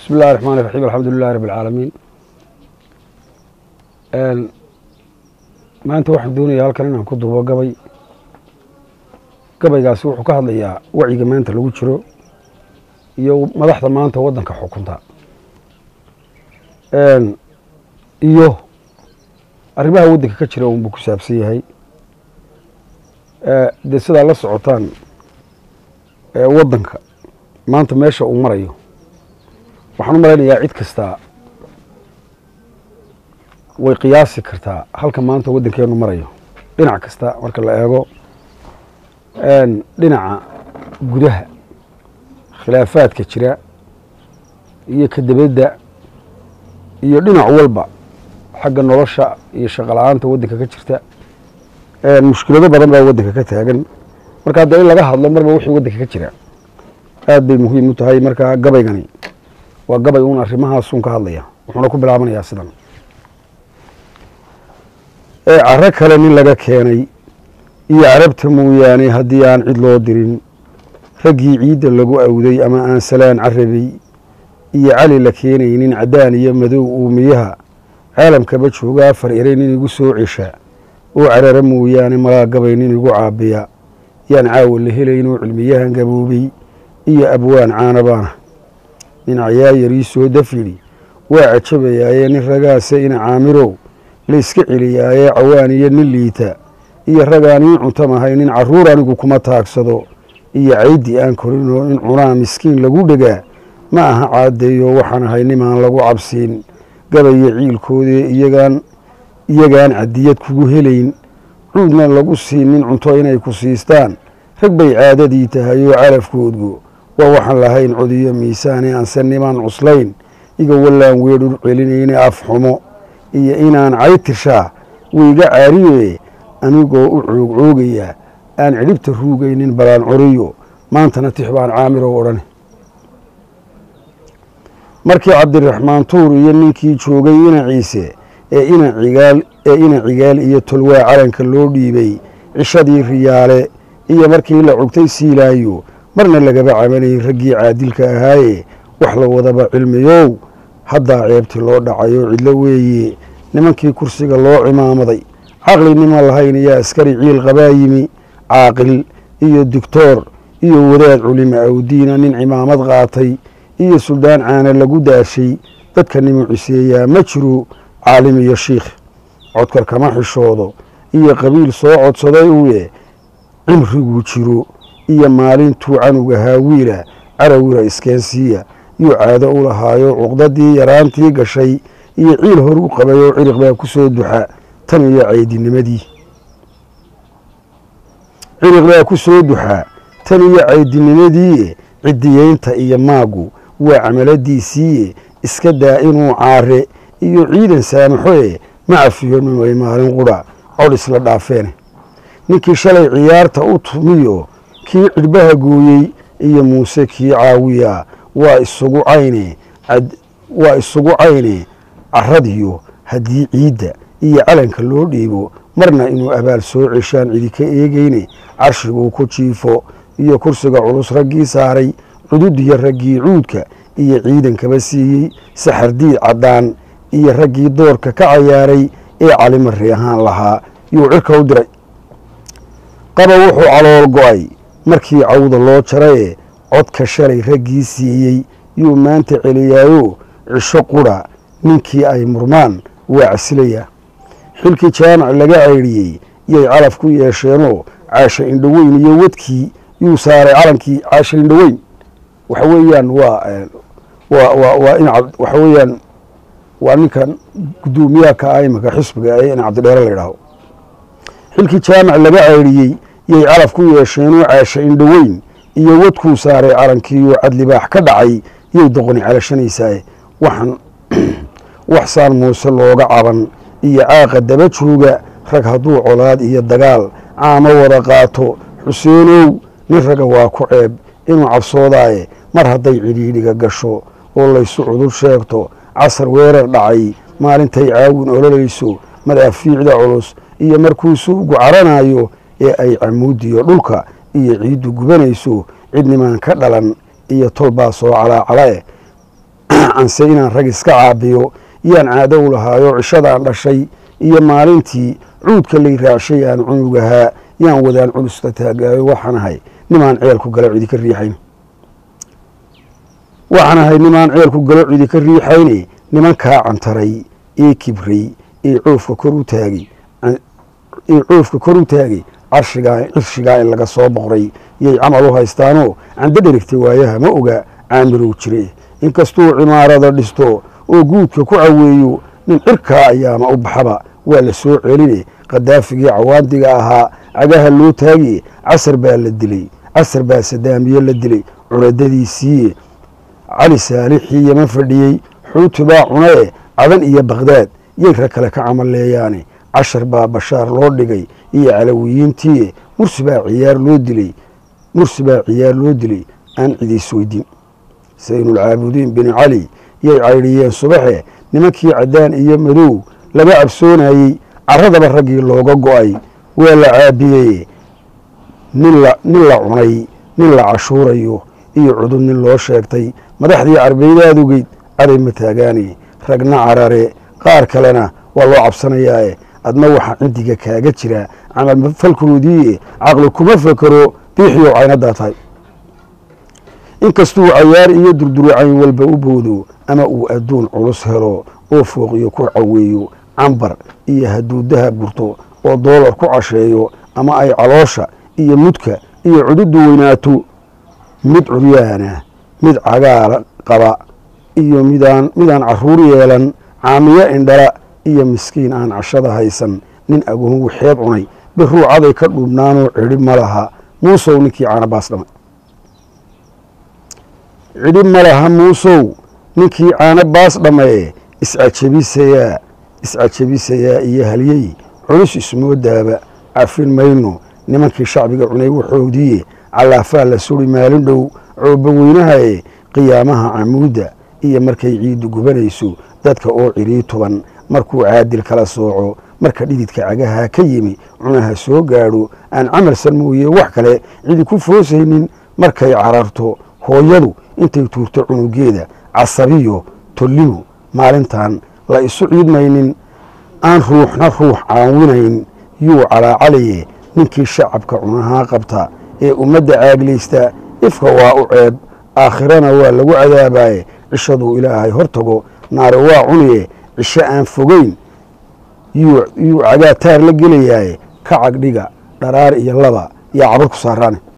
bismi illahi raxmaan iraxiim alxamdu lilahi rabi alcaalamiin maanta waxaan doonayaa halkan inaan ku duubo gabay gabaygaasi wuxuu ka hadlayaa wacyiga maanta lagu jiro iyo madaxda maanta waddanka xukunta iyo arrimaha waddanka ka jira unbuu ku saabsan yahay dee sidaa la socotaan waddanka maanta meesha uu marayo waxaan u malaynayaa cid kastaa way qiyaasi kartaa halka maanta waddankeenu marayo dhinac kasta marka la eego dhinaca gudaha khilaafaadka jira iyo ka debadda iyo dhinac walba xagga nolosha iyo shaqala-aanta waddanka ka jirta mushkilado badan baa waddanka ka taagan marka hadda in laga hadlo marba wixii waddanka ka jira aad bay muhiim u tahay markaa gabaygani waa gabay uun arrimahaasun ka hadlaya wuxuuna ku bilaabanayaa sidan ee caro kale nin laga keenay iyo carabta mooyaane haddii aan cid loo dirin raggii ciidda lagu awday ama aan salaan carabay iyo cali la keenaynin caddaan iyo madow uumiyaha caalamkaba jooga afar eray nin igu soo cesha oo carara mooyaane malaa gabay nin igu caabiya yaan caawa la helaynoo cilmiyahan gaboobay iyo abwaan caanabaana dhinacayaa yarii soo dafidhi waa cajabayaaye nin ragaase ina caamirow layska celiyaaye cawaan iyo nin liita iyo ragaan ii cuntamahay nin carruur anigu kuma taagsado iyo caydi aan korinoo in cunaa miskiin lagu dhegaa ma aha caadeeyo waxaan ahay nimaan lagu cabsiin gabaya ciilkoodee iyagaan iyagaan cadiyad kugu helayn cuudna lagu siinin cunto inay ku siistaan rag bay caadadii tahay oo calafkoodgu waa waxaan lahayn codiyo miisaane aanse nimaan cuslayn iga wallaan weedhur celinayne af xumo iyo inaan caytishaa wayga caariye anigoo u coogcoogayaa aan cidhibta ruugaynin balaan coriyo maantana tix baan caamirow odhane markii cabdiraxmaan tuur iyo ninkii joogay ina ciise ee ina cigaal ee ina cigaal iyo tolwaa calanka loo dhiibay cishadii riyaale iyo markii la cugtay siilaayo marna lagaba cabanayay raggii caadilka ahaaye wax la wadaba cilmiyow haddaa ceebti loo dhacayo cidlo weeye nimankii kursiga loo cimaamaday caqli nima lahayn iyo askari ciil qabaa yimi caaqil iyo doctoor iyo wadaad culima awdiina nin cimaamad qaatay iyo suldaan caana lagu daashay dadka nimu ciseeyaa ma jiro caalim iyo shiikh codkar kama xishoodo iyo qabiil soo codsaday uye cimriguu jiro iyo maalintuu canuga haawiila carawira iskeensiiya yuu caado u lahaayo cuqdadii yaraantii gashay iyo ciil hor u qabay oo ciriq baa ku soo duxa tan iyo caydinimadii ciriq baa ku soo duxaa tan iyo caydinimadii cidiyeynta iyo maagu waa camaladiisiiye iska daa inuu caare iyo ciidan saamaxoe ma cafiyo nimay maalin qudha cod isla dhaafeene ninkii shalay ciyaarta u tumiyo kii cidhbaha gooyey iyo muuse kii caawiya waa isugu cayne waa isugu cayne caradiyo haddii ciidda iyo calanka loo dhiibo marna inuu abaal soo ceshaan cidi ka eegeyne carshiguu ku jiifo iyo kursiga culus raggii saaray cududiyo raggii cuudka iyo ciidankaba siiyey saxardiid caddaan iyo raggii doorka ka cayaaray ee calimarri ahaan lahaa yuu cirka u diray qaba wuxuu calool go-ay markii cawda loo jaraye codka shalay raggii siiyey yuu maanta celiyaayo cisho qudha ninkii ay murmaan waa casilayaa xilkii jaamac laga caydhiyey yay calaf ku yeesheenoo caasha indhoweyn iyo wadkii yuu saaray calankii caasha indhoweyn waxa weeyaan waa waa waa waa in waxa weeyaan waa ninkan guddoomiyaha ka ah imanka xisbiga ee in cabdidheere la yidhaaho xilkii jaamac laga caydhiyey yay calaf ku yeesheenoo caasha indhoweyn iyo wadkuu saaray calankiiyo cadlibaax ka dhacay yay doqoni calashanaysaa waxaan waxsaan muuse looga caban iyo caaqa daba jooga rag hadduu colaad iyo dagaal caamo wada qaato xuseenow nin raga waa ku ceeb inuu cabsoodaaye mar hadday cidhiidhiga gasho oo laysu cudur sheegto casar weerar dhacay maalintay caawin ololayso madaafiicda culus iyo markuu suugu caranayo ee ay camuudiyo dhulka iyo ciiddu gubanayso cidnimaan ka dhalan iyo tolbaa soo calaacalae anse inaan rag iska caabiyo yaan caadow lahaayo cishadaan dhashay iyo maalintii cuudka lay raacshay aan cunugahaa yaan wadaan culusta taagaayo waxaan ahay nimaan ceelku galo cidi ka riixayn waxaan ahay nimaan ceelku galo cidi ka riixayne nimankaa cantaray ee kibray ee coofka kor u taagay ee coofka kor u taagay carshigaa cirshigaa in laga soo boqray yay camal u haystaanoo cando dherigtay waayaha ma oga caamirow jire inkastuu cimaarada dhisto oo guudka ku caweeyo nin cirkaa ayaama u baxaba waa la soo celine khadaafigii cawaandiga ahaa cagaha loo taagiye casar baa la dilay casar baa sadaamiye la dilay curadadiisiiye cali saalixii yama fadhiyey xuuti baa cunae cadan iyo bakdaad yay rag kale ka camalleeyaane cashar baa bashaar loo dhigay iyo calawiyiintiiye mursi baa ciyaar loo dilay mursi baa ciyaar loo dilay aan cidiis weydin saynulcaabudiin bin cali yay caydhiyeen subaxe nimankii caddaan iyo madow laga cabsoonayey carradaba raggii looga go'ay waa la caabiyey nin la cunay nin la cashuurayo iyo cudub nin loo sheegtay madaxdii carbeydaad ogeyd aday ma taagaane ragna carare qaar kalena waa loo cabsanayaae adna waxaa cindiga kaaga jira camal falkoodiie caqli kuma fakero biixiyow caynadaa tahay inkastuu cayaar iyo durduracayn walba u boodo ama uu adduun culus helo oo fooqiyo ku caweeyo cambar iyo hadduu dahab gurto oo doolar ku casheeyo ama ay caloosha iyo mudka iyo cududu weynaato mid curyaana mid cagaala qaba iyo midaan midaan carruur yeelan caamiyo indhala iyo miskiin aan cashada haysan nin agoon waxeed cunay biruucaday ka dhuubnaanoo cidhi ma laha muusow ninkii caanabaas dhamay cidhi ma laha muusow ninkii caano baas dhammaye iscajabisayaa iscajabisayaa iyo halyey culus ismoodaaba cafin mayno nimankii shacbiga cunay waxoodiiye callaafaa la suri maalin dhow cooba weynahaye qiyaamaha camuudda iyo markay ciiddu gubanayso dadka oo cidhii tuban markuu caadil kala sooco marka dhididka cagaha ka yimi cunaha soo gaadho aan camalsan mooye wax kale cidi ku foosaynin markay cararto hooyadu intay tuurto cunugeeda casabiyo tollimu maalintan la isu ciidmaynin aan ruuxna ruux caawinayn yuu calaacalaye ninkii shacabka cunahaa qabta ee ummadda caaglaysta ifka waa u ceeb aakhirana waa lagu cadaabaye cishaduu ilaahay hor tago naare waa cuniye cisho aan fogeyn yuu cagaataar la gelayaaye ka cagdhiga dharaar iyo laba yaa cabar ku saaraane